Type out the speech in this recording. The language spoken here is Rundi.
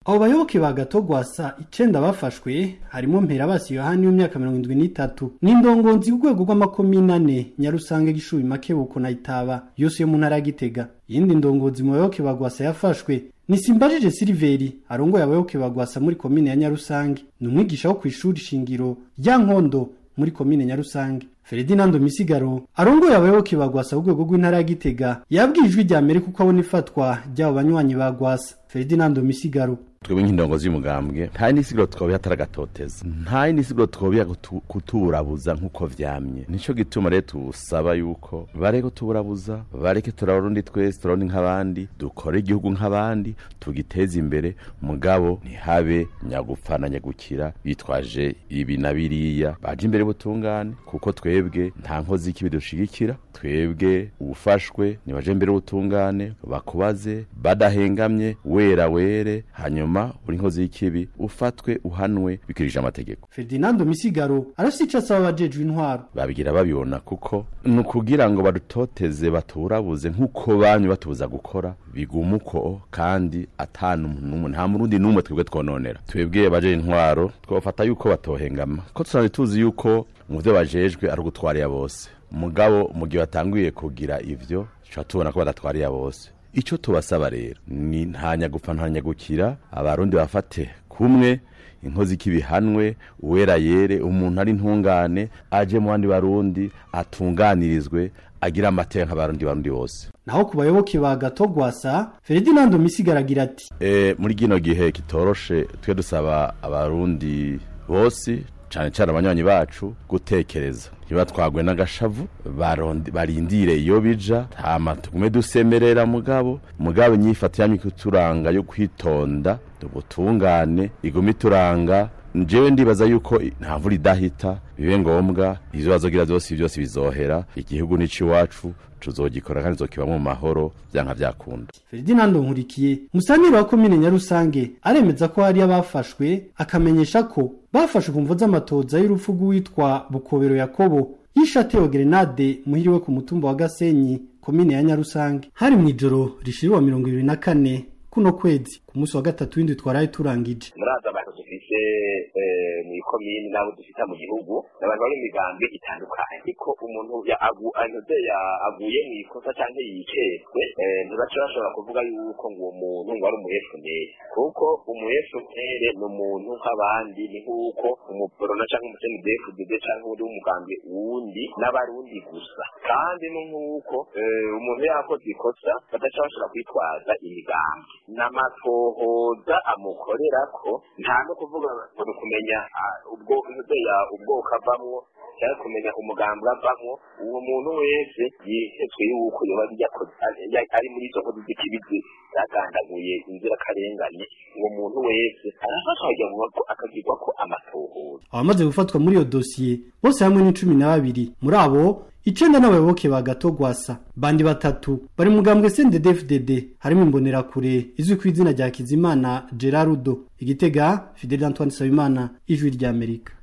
abo bayoboke ba gatogwasa icenda bafashwe harimo mperabasi yohani w'imyaka mirongo indwi n'itatu n'indongonzi ku rwego rw'amakomine ane nyarusange gishubi makebuko na itaba yose yo mu ntara ya gitega iyindi ndongozi mu bayoboke ba gwasa yafashwe ni simbajije siliveri arongoye abayoboke ba gwasa muri komine ya nyarusange ni umwigisha wo kw'ishuri shingiro rya nkondo muri komine nyarusange Ferdinando Misigaro arongoye abayoboke ba gwasa ku rwego rw'intara ya gitega yabwiye ijwi rya mbere kuko abona ifatwa ry'abo banywanyi ba gwasa Ferdinando Misigaro twebwe nk'indongozi y'umugambwe nta nisiguro twobiha ataragatoteza nta nisiguro twobiha kuturabuza nk'uko vyamye nico gituma rero tusaba yuko bareke kuturabuza bareke turarundi twese turarundi nk'abandi dukore igihugu nk'abandi tugiteze imbere mugabo ntihabe nyagupfa na nyagukira bitwaje ibi na biriya baje imbere butungane kuko twebwe nta nkozi y'ikibi dushigikira twebwe ubufashwe nibaje imbere butungane bakubaze badahengamye wera were hanyuma hanyuma uri nkozi y'ikibi ufatwe uhanwe bikirije amategeko Ferdinando Misigaro arafite ico asaba abajejwe intwaro babigira babibona kuko ni ukugira ngo badutoteze baturabuze nk'uko banyu batubuza gukora biguma uko kandi atanu n'umwe nta murundi n'umwe twebwe twononera twebwe baje intwaro twofata yuko batohengama ko tusanzwe tuzi yuko mu vyo bajejwe ari ugutwarira bose mugabo mu gihe batanguye kugira ivyo tuca tubona ko badatwarira bose icyo tubasaba rero ni nta nyagupfa nta nyagukira abarundi bafate kumwe inkozi k'ibihanwe uwera yere umuntu ari ntungane aje mu bandi barundi atunganirizwe agira amateka nk'abarundi barundi bose naho ku bayoboke ba gatogwasa Ferdinando Misigara agira ati e, muri gino gihe kitoroshe twe dusaba abarundi bose cyane cyane abanywanyi bacu gutekereza ntibatwagwe n'agashavu barindire iyo bija hama tugume dusemerera mugabo mugabo nyifata yamye kuturanga yo kwitonda ubutungane igume ituranga njyewe ndibaza yuko nta mvura idahita bibe ngombwa izo bazogira zose byose bizohera igihugu n'icy'iwacu tuzogikora kandi zokibamo mu mahoro byanka byakunda Ferdinando Nkurikiye musanire wa komine Nyarusange aremeza ko hari abafashwe akamenyesha ko bafashwe ku mvo z'amatoza y'urupfu rw'uwitwa Bukobero Yakobo yishatewe grenade muhiriwe ku mutumba wa Gasenyi komine ya Nyarusange hari mu ijoro rishiriwa mirongo ibiri na kane kuno kwezi ku munsi wa gatatu w'indwi twaraye turangije muraza abantu dufise mu ikomini n'abo dufite mu gihugu n'abantu bari mu migambi itandukanye ariko umuntu anoze aguye mu ikosa cyangwa yiketswe ntibaca bashobora kuvuga yuko ngo uwo muntu ngo ari umuhefunere kuko umuhefunere ni umuntu nk'abandi ni nk'uko umuporona cyangwa umusenidefudede cyangwa undi w'umugambi wundi n'abarundi gusa kandi ni nk'uko umuntu yakoze ikosa badaca bashobora kwitwaza imigambi n'amatohoza amukorera ko nta no kuvuga ngo ni kumenya ubwo ubwoko avamwo cyangwa kumenya umugambi avamwo uwo muntu wese yihetswe yuko yoba ari muri izo nkozi z'ikibizi zagandaguye inzirakarengane uwo muntu wese arafatwa akagirwa ko amatohoza abamaze gufatwa muri iyo dosiye bose hamwe ni cumi na babiri muri abo icenda n'abayoboke ba gatogwasa bandi batatu bari mugambwe CNDD-FDD harimo imbonerakure izwi ku izina rya Kizimana Gerardo igitega Fidel Antoine Sabimana ijwi ry'Amerika